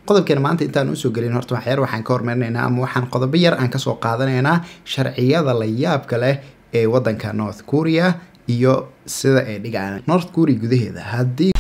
qodobkeena maanta intaan usoo gelin horta waxyar waxaan ka hormarinaynaa ama waxaan qodobo yar aan kasoo qaadanaynaa sharciyada la yaabka leh ee wadanka north korea iyo sida ay dhigaan north korea gudaheeda haddii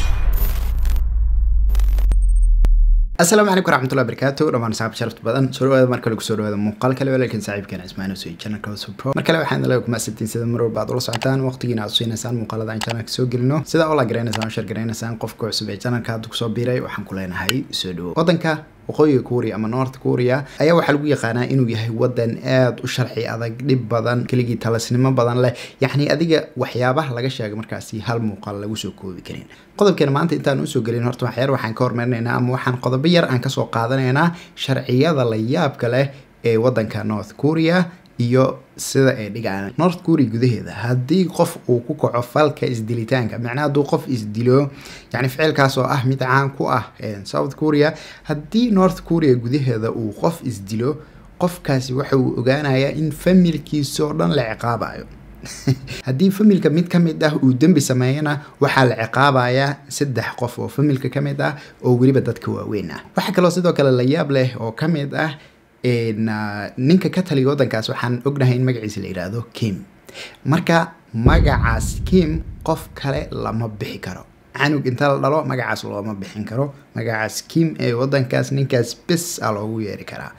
asalaamu calaykum waraxmatullahi barakaatu dhamaan saxaab sharafta badan soo dhawaada mar kale kusoo dhawaada muuqaal kale walaalkan saaxiibkeena cismaan usoo channelka Hustle pro mar kale waxaan idin kumaasitiin sida mar walba aad ula socotaan waqtigiina aad siinaysaan muuqaalada aan channelka soo gelino sida oo la garanaysaan share garanaysaan qofka cusub ee channelka hadda kusoo biiray waxaan ku leenahay soo dhawo wadanka waqooyiga korea ama north korea ayaa waxaa lagu yaqaanaa inuu yahay wadan aada u sharci adag dhib badan keligii talasnimo badan leh yacni adiga waxyaabaha laga sheega markaasi hal muuqaal lagu soo koobi karin qodobkeena maanta intaan usoo gelin horta waxyar waxaan ka hormarinaynaa ama waxaan qodobo yar aan kasoo qaadanaynaa sharciyada la yaabka leh ee wadanka north korea iyo sida ay dhigaan north korea gudaheeda haddii qof uu ku kaco falka isdilitaanka macnaha hadduu qof isdilo yani ficilkaas oo ah mid caan ku ah south korea haddii north korea gudaheeda uu qof isdilo qofkaasi waxa uu ogaanayaa in familkiisa oo dhan la ciqaabayo haddii familka mid ka mid ah uu dembi sameeyana waxaa la ciqaabayaa saddex qof oo familka ka mid ah oo weliba dadka waaweyn ah waxaa kaloo sidoo kale la yaab leh oo ka mid ah ninka ka taliya wadankaas waxaan ognahay in magaciisa la yidhaahdo kim marka magacaas kim qof kale lama bixi karo canug inta la dhalo magacaas looma bixin karo magacaas kim ee wadankaas ninkaas bes a loogu yeeri karaa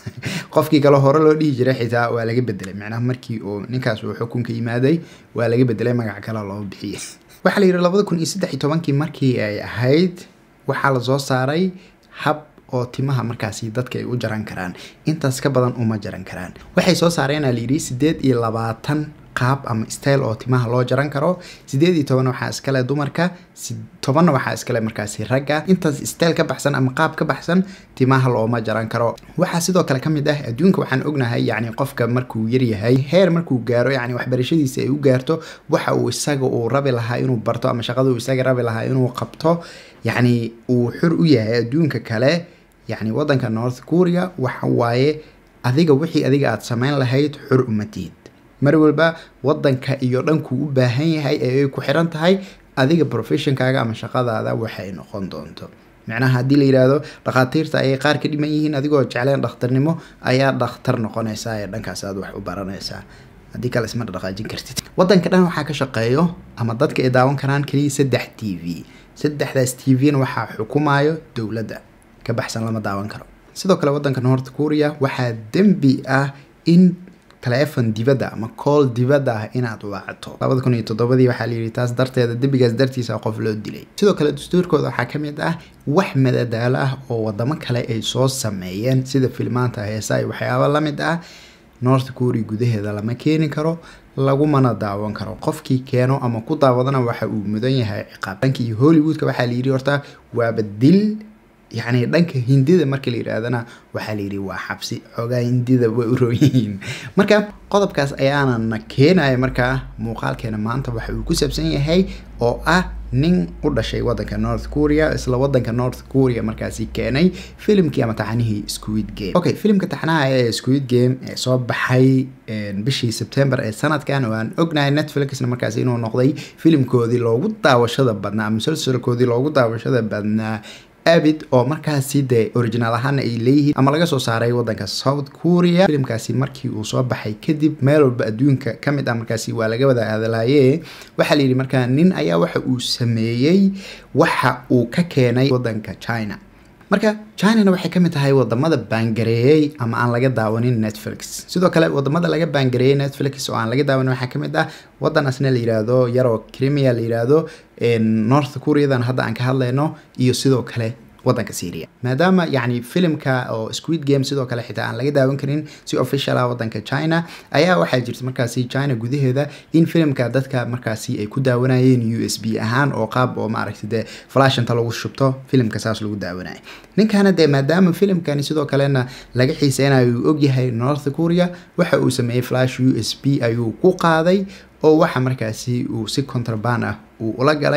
qofkii kale hore loo dhihi jiray xitaa waa laga bedelay macnaha markii uu ninkaas uu xukunka yimaaday waa laga bedelay magac kale loo bixiyay waxaa la yidhi labada kun iyo saddex iyo tobankii markii ay ahayd waxaa lasoo saaray hab oo timaha markaasi dadka ay u jaran karaan intaas ka badan uma jaran karaan waxay soo saareenaa layidhi siddeed iyo labaatan qaab ama style oo timaha loo jaran karo sideed iyo toban waxaa iskale dumarka tobanna waxaa iskale markaasi ragga intaas style ka baxsan ama qaab ka baxsan timaha looma jaran karo waxaa sidoo kale kamid ah adduunka waxaan ognahay yacni qofka markuu yaryahay heer markuu gaaro yacni waxbarashadiisa ay u gaarto waxa uu isaga uu rabi lahaa inuu barto ama shaqada uu isaga rabi lahaa inuu qabto yacni uu xur u yahay adduunka kale yacni wadanka north korea waxa waaye adiga wixii adiga aada samayn lahayd xur umatiid mar walba wadanka iyo dhankuu u baahan yahay ee ay ku xiran tahay adiga professionkaaga ama shaqadaada waxay noqon doonto macnaha haddii la yidhaahdo dhakhaatiirta ayay qaar ka dhiman yihiin adigoo jecleen dhakhtarnimo ayaa dhakhtar noqonaysaa ee dhankaas aad wax u baranaysaa haddii kale isma dhaqaajin kartid wadanka dhan waxaa ka shaqeeyo ama dadka ay daawan karaan keliya saddex t v saddexdaas t v-na waxaa xukumayo dowladda ka baxsan lama daawan karo sidoo kale wadanka north korea waxaa dembi ah in telefon dibadda ama cool dibadda ah inaad waacato labada kun iyo toddobadii waxaa la yidhi taas darteeda dembigaas dartiisa qof loo dilay sidoo kale dastuurkooda waxaa ka mid ah wax madadaalo ah oo wadamo kale ay soo sameeyeen sida filmaanta heesa iyo waxyaaba la mid ah north korea gudaheeda lama keeni karo lagumana daawan karo qofkii keeno ama ku daawadana waxa uu mudan yahay ciqaab dhankii hollywoodka waxaa la yidhi horta waaba dil yacni dhanka hindida marka la yidhaahdana waxaa la yidhi waa xabsi xoogaa hindida way u roon yihiin marka qodobkaas ayaanana keenaya markaa muuqaalkeena maanta waxa uu ku saabsan yahay oo ah nin u dhashay wadanka north korea isla wadanka north korea markaasi keenay filimkii ama taxanihii squid game okay filimka taxanaha ee squid game ee soo baxay bishii september ee sanadkan oo aan ognahay netflixna markaasi inuu noqday filimkoodii loogu daawashada badnaa musalsalkoodii loogu daawashada badnaa abid oo markaasi dee original ahaana ay leeyihiin ama laga soo saaray wadanka south korea filimkaasi markii uu soo baxay kadib meel walba adduunka ka mid ah markaasi waa laga wada hadalaaye waxaa la yidhi markaa nin ayaa waxa uu sameeyey waxa uu ka keenay wadanka china marka chinana waxay kamid tahay wadamada baangareeyey ama aan laga daawanin netflix sidoo kale wadamada laga baangareeyey netflix oo aan laga daawanin waxaa kamid ah wadan asna la yiraahdo yaroo crimea la yiraahdo north koreadan hadda aan ka hadlayno iyo sidoo kale wadanka syria maadaama yacni filimka oo squid game sidoo kale xitaa aan laga daawan karin si official ah wadanka china ayaa waxaa jirta markaasi china gudaheeda in filimka dadka markaasi ay ku daawanayeen u s b ahaan oo qaab oo maaragta dee flashanta lagu shubto filimka saas lagu daawanaya ninkana dee maadaama filimkani sidoo kalena laga xiiseynayo uu ogyahay north korea waxa uu sameeyey flash u s b ayuu ku qaaday oo waxa markaasi uu si contraband ah uu ula galay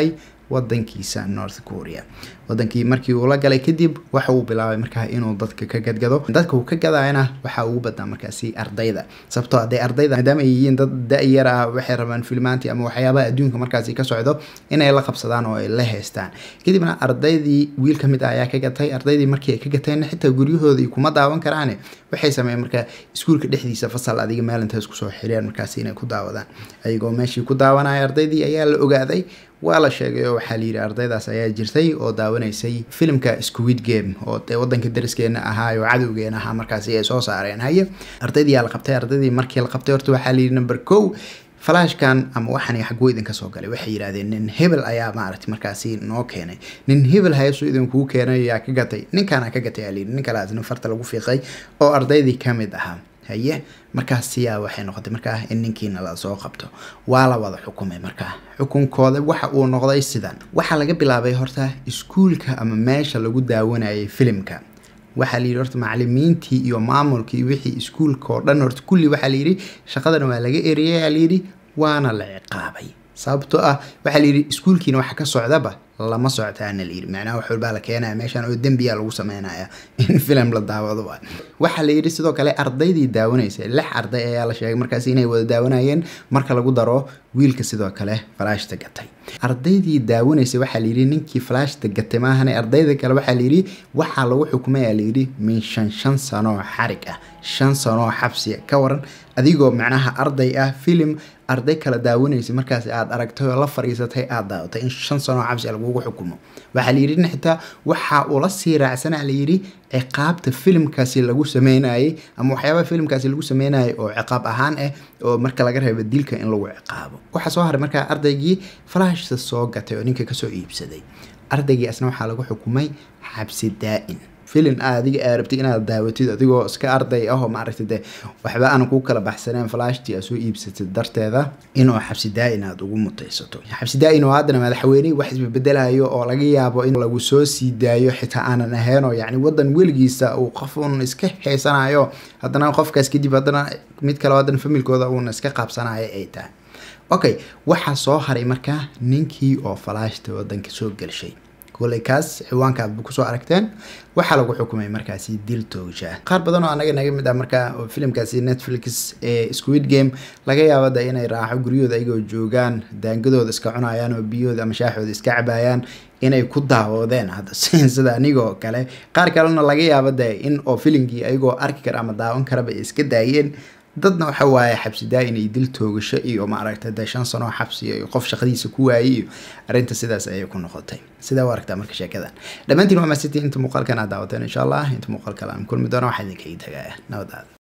wadankiisa north korea wadankii markii uu la galay kadib waxa uu bilaabay markaa inuu dadka ka gadgado dadka uu ka gadayana waxaa ugu badnaa markaasi ardayda sababtoo hadee ardayda maadaama ay yihiin dad da-yar ah waxay rabaan filmaanti ama waxyaabaha adduunka markaasi ka socdo inay la qabsadaan oo ay la haystaan kadibna ardaydii wiil ka mid ah ayaa ka gatay ardaydii markii ay ka gateen xitaa guryahoodii kuma daawan karaane waxay sameeyeen markaa iskuulka dhexdiisa fasal adiga meel intay isku soo xireen markaasi inay ku daawadaan ayagoo meeshii ku daawanaya ardaydii ayaa la ogaaday waa la sheegay oo waxaa layidhi ardaydaas ayaa jirtay oo daawanaysay filimka squid game oo dee wadanka dariskeena ahaa oo cadowgeena ahaa markaasi ay soo saareen haye ardaydii yaa la qabtay ardaydii markii la qabtay horta waxaa layidhi number kow flashkan ama waxaan xaguu idinka soo galay waxay yidhahdeen nin hebel ayaa maaragtay markaasi noo keenay nin hebel hayasu idinkuu keenay yaa ka gatay ninkaana ka gatay aa layidhi nin kalaas nin farta lagu fiiqay oo ardaydii ka mid ahaa haye markaas siyaa waxay noqotay markaa in ninkiina la soo qabto waa la wada xukumay markaa xukunkooda waxa uu noqday sidan waxaa laga bilaabay horta iskuulka ama meesha lagu daawanayay filimka waxaa layidhi horta macalimiintii iyo maamulkii wixii iskuulka oo dhan horta kulli waxaa layidhi shaqadan waa laga eriyay aa layidhi waana la ciqaabay sababtoo ah waxaa layidhi iskuulkiina waxa ka socdaba lama socotaana layidhi macnaha wax walbaa la keenaya meeshan oo dembiya lagu sameynaya in film la daawado waa waxaa layidhi sidoo kale ardaydii daawanaysay lix arday ayaa la sheegay markaasi inay wada daawanayeen marka lagu daro wiilka sidoo kale falaashta gatay ardaydii daawanaysay waxaa layidhi ninkii falaashta gatay maahane ardayda kale waxaa layidhi waxaa lagu xukumay aa layidhi min shan shan sanoo xarig ah shan sanoo xabsiya ka waran adigoo macnaha arday ah filim arday kala daawanaysay markaas aad aragtay oo la fariisatay aad daawatay in shan sanoo xabsi lagugu xukumo waxaa layidhi in xitaa waxa ula sii raacsanaa layidhi ciqaabta filimkaasi lagu sameynayay ama waxyaabaha filimkaasi lagu sameynayay oo ciqaab ahaan ah oo marka laga reebo dilka in lagu ciqaabo waxaa soo haray markaa ardaygii falaashta soo gatay oo ninka kasoo iibsaday ardaygii asna waxaa lagu xukumay xabsi daa-in filin a adiga aa rabtid inaad daawatid adigoo iska arday ah oo maaragta de waxba aan ku kala baxsaneen flashtii aad soo iibsatid darteeda inuu xabsi daa-in aad ugu mutaysato xabsi daa-in oo haddana madaxweyne wax isbabedelayo oo laga yaabo in lagu soo sii daayo xitaa aanan ahayn oo yacni wadan weligiisa uu qof uun iska heysanayo haddana qofkaas kadib haddana mid kale haddana familkooda uuna iska qaabsanayo ay tahay okay waxaa soo haray markaa ninkii oo falaashta wadanka soo gelshay kuley kaas ciwaankaad bu kusoo aragteen waxaa lagu xukumay markaasi dil toogsha qaar badan oo anaga naga mid ah markaa filimkaasi netflix ee squid game laga yaabada inay raaxo guryahooda ayagoo joogaan daangadooda iska cunayaan oo biyahooda ama shaaxooda iska cabayaan inay ku daawoodeen hadda sida anigoo kale qaar kalena laga yaaba de in oo filimkii ayagoo arki kara ama daawan karaba ay iska daayeen dadna waxa waaye xabsi daa-in iyo dil toogasho iyo maaragta dee shan sanoo xabsi iyo qof shaqadiisa ku waayey iyo arrinta sidaas ayay ku noqotay sidaa u aragtaa marka sheekadan dhammaantiin waa maasiti inta muuqaalkan aad daawateen insha allah inta muuqaal kale aan kulmi doono waxaa idinkaga tagaya nabadaada